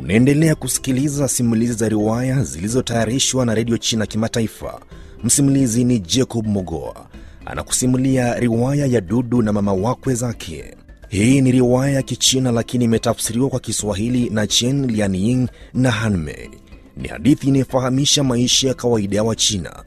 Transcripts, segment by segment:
Unaendelea kusikiliza simulizi za riwaya zilizotayarishwa na redio China Kimataifa. Msimulizi ni Jacob Mogoa anakusimulia riwaya ya Dudu na mama wakwe zake. Hii ni riwaya ya Kichina lakini imetafsiriwa kwa Kiswahili na Chen Lianying na Hanmei. Ni hadithi inayofahamisha maisha ya kawaida ya Wachina.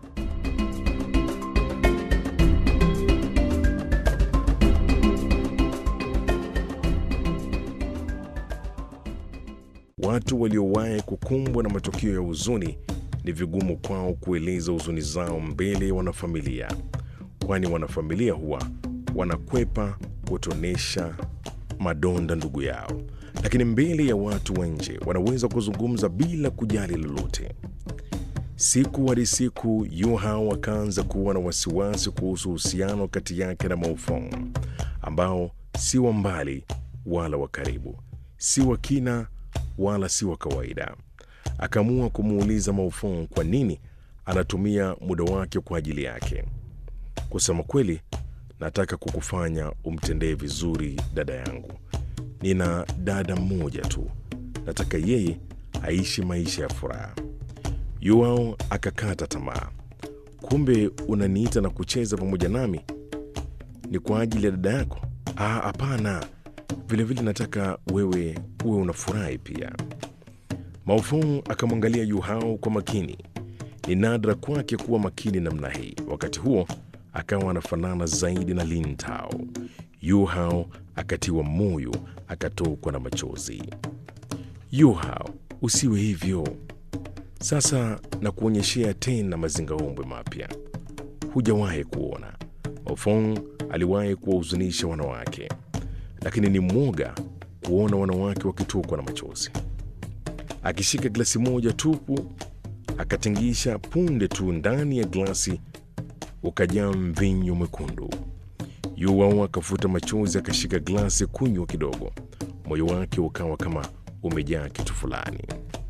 Watu waliowahi kukumbwa na matukio ya huzuni ni vigumu kwao kueleza huzuni zao mbele ya wanafamilia, kwani wanafamilia huwa wanakwepa kutonesha madonda ndugu yao, lakini mbele ya watu wa nje wanaweza kuzungumza bila kujali lolote. Siku hadi siku, Yu Hao akaanza kuwa na wasiwasi kuhusu uhusiano kati yake na Maofong, ambao si wa mbali wala wa karibu, si wa kina wala si wa kawaida. Akaamua kumuuliza Maofong kwa nini anatumia muda wake kwa ajili yake. Kusema kweli, nataka kukufanya umtendee vizuri dada yangu. Nina dada mmoja tu, nataka yeye aishi maisha ya furaha. Yuao akakata tamaa. Kumbe unaniita na kucheza pamoja nami ni kwa ajili ya dada yako? Ah, hapana. Vilevile nataka wewe uwe unafurahi pia. Maofong akamwangalia Yu Hao kwa makini. Ni nadra kwake kuwa makini namna hii. Wakati huo akawa anafanana zaidi na Lin Tao. Yu Hao akatiwa moyo, akatokwa na machozi. Yu Hao, usiwe hivyo. Sasa na kuonyeshea tena mazingaombwe mapya hujawahi kuona. Maofong aliwahi kuwahuzunisha wanawake, lakini ni mwoga kuona wanawake wakitokwa na machozi. Akishika glasi moja tupu, akatingisha punde tu, ndani ya glasi ukajaa mvinyo mwekundu. Yuao akafuta machozi, akashika glasi kunywa kidogo, moyo wake ukawa kama umejaa kitu fulani.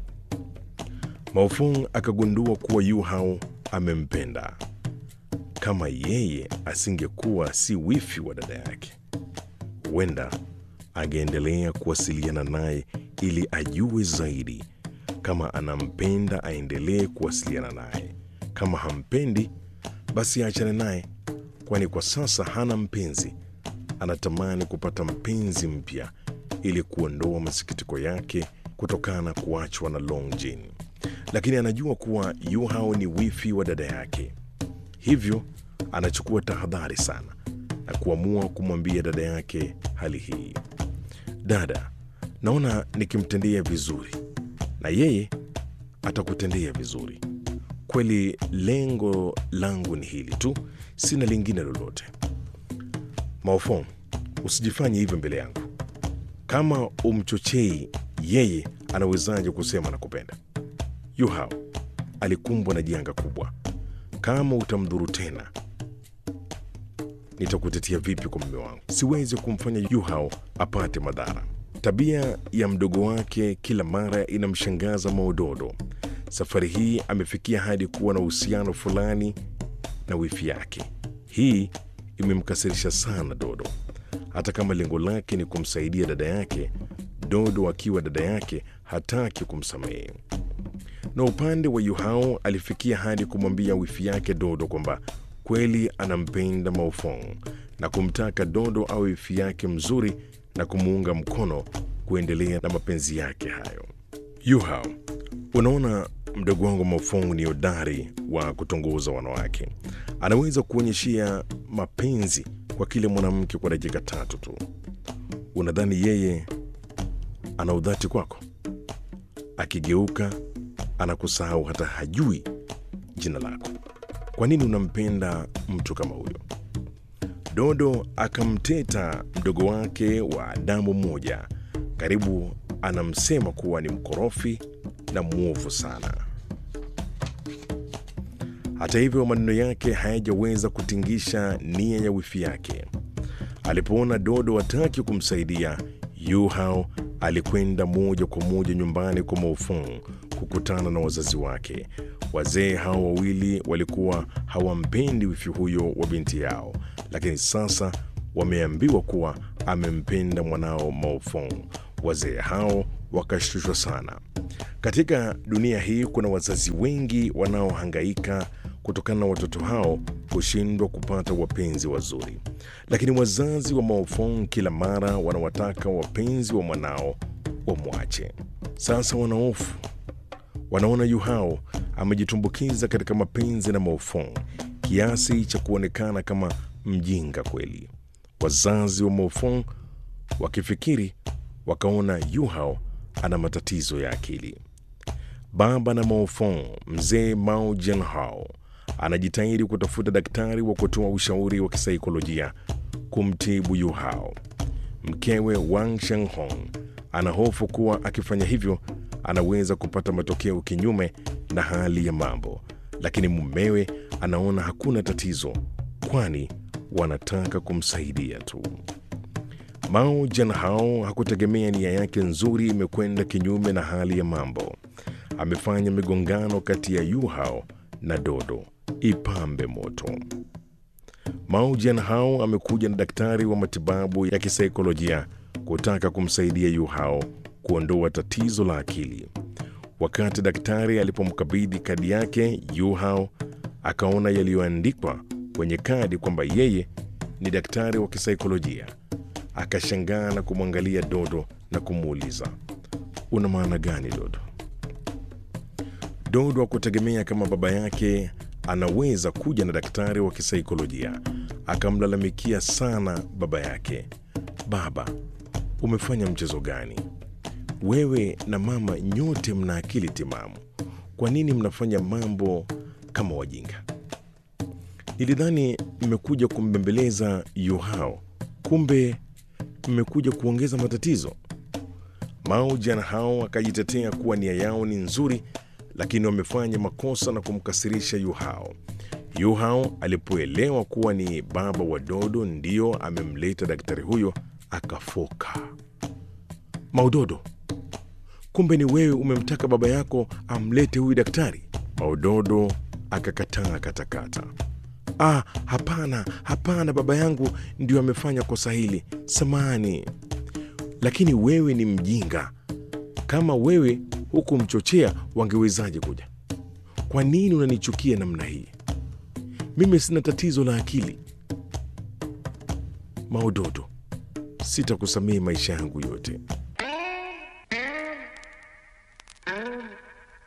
Maofong akagundua kuwa Yu Hao amempenda. Kama yeye asingekuwa si wifi wa dada yake, huenda angeendelea kuwasiliana naye ili ajue zaidi. Kama anampenda, aendelee kuwasiliana naye. Kama hampendi, basi aachane naye, kwani kwa sasa hana mpenzi. Anatamani kupata mpenzi mpya ili kuondoa masikitiko yake kutokana na kuachwa na Long Jin, lakini anajua kuwa Yu Hao ni wifi wa dada yake, hivyo anachukua tahadhari sana na kuamua kumwambia dada yake hali hii. Dada, naona nikimtendea vizuri na yeye atakutendea vizuri. Kweli lengo langu ni hili tu, sina lingine lolote. Maofong, usijifanye hivyo mbele yangu. Kama umchochei yeye, anawezaje kusema nakupenda? Yu Hao alikumbwa na janga kubwa. Kama utamdhuru tena, nitakutetea vipi kwa mume wangu? Siwezi kumfanya Yu Hao apate madhara. Tabia ya mdogo wake kila mara inamshangaza Maododo. Safari hii amefikia hadi kuwa na uhusiano fulani na wifi yake. Hii imemkasirisha sana Dodo. Hata kama lengo lake ni kumsaidia dada yake, Dodo akiwa dada yake hataki kumsamehe. Na upande wa Yu Hao alifikia hadi kumwambia wifi yake Dodo kwamba kweli anampenda Maofong na kumtaka Dodo awe wifi yake mzuri na kumuunga mkono kuendelea na mapenzi yake hayo. Yu Hao, unaona mdogo wangu Maofong ni hodari wa kutongoza wanawake. Anaweza kuonyeshia mapenzi kwa kile mwanamke kwa dakika tatu tu. Unadhani yeye ana udhati kwako? Akigeuka anakusahau, hata hajui jina lako. Kwa nini unampenda mtu kama huyo? Dodo akamteta mdogo wake wa damu moja, karibu anamsema kuwa ni mkorofi na mwovu sana. Hata hivyo, maneno yake hayajaweza kutingisha nia ya wifi yake. Alipoona Dodo hataki kumsaidia, Yu Hao alikwenda moja kwa moja nyumbani kwa Maofong kukutana na wazazi wake. Wazee hao wawili walikuwa hawampendi wifi huyo wa binti yao, lakini sasa wameambiwa kuwa amempenda mwanao Maofong. Wazee hao wakashtushwa sana. Katika dunia hii kuna wazazi wengi wanaohangaika kutokana na watoto hao kushindwa kupata wapenzi wazuri, lakini wazazi wa Maofong kila mara wanawataka wapenzi wa mwanao wamwache. Sasa wanaofu wanaona Yu Hao amejitumbukiza katika mapenzi na Maofong kiasi cha kuonekana kama mjinga kweli. Wazazi wa Maofong wakifikiri wakaona Yu Hao ana matatizo ya akili. Baba na Maofong, mzee Mao Jianhao, anajitahidi kutafuta daktari wa kutoa ushauri wa kisaikolojia kumtibu Yu Hao. Mkewe Wang Shenghong ana hofu kuwa akifanya hivyo anaweza kupata matokeo kinyume na hali ya mambo, lakini mumewe anaona hakuna tatizo, kwani wanataka kumsaidia tu. Mao Jianhao hakutegemea nia yake nzuri imekwenda kinyume na hali ya mambo. Amefanya migongano kati ya Yu Hao na Dodo ipambe moto. Mao Jianhao amekuja na daktari wa matibabu ya kisaikolojia kutaka kumsaidia Yu Hao kuondoa tatizo la akili. Wakati daktari alipomkabidhi kadi yake, Yu Hao akaona yaliyoandikwa kwenye kadi kwamba yeye ni daktari wa kisaikolojia. Akashangaa na kumwangalia Dodo na kumuuliza, una maana gani Dodo? Dodo hakutegemea kama baba yake anaweza kuja na daktari wa kisaikolojia. Akamlalamikia sana baba yake, baba, umefanya mchezo gani? Wewe na mama nyote mna akili timamu, kwa nini mnafanya mambo kama wajinga? Nilidhani mmekuja kumbembeleza Yu Hao, kumbe mmekuja kuongeza matatizo. Mao Jianhao akajitetea kuwa nia yao ni nzuri, lakini wamefanya makosa na kumkasirisha Yu Hao. Yu Hao alipoelewa kuwa ni baba wa Dodo ndiyo amemleta daktari huyo, akafoka. Maudodo, kumbe ni wewe umemtaka baba yako amlete huyu daktari? Maudodo akakataa katakata. Ah, hapana, hapana, baba yangu ndio amefanya kosa hili, samahani. Lakini wewe ni mjinga. Kama wewe hukumchochea, wangewezaje kuja? Kwa nini unanichukia namna hii? Mimi sina tatizo la akili. Maudodo, sitakusamehe maisha yangu yote.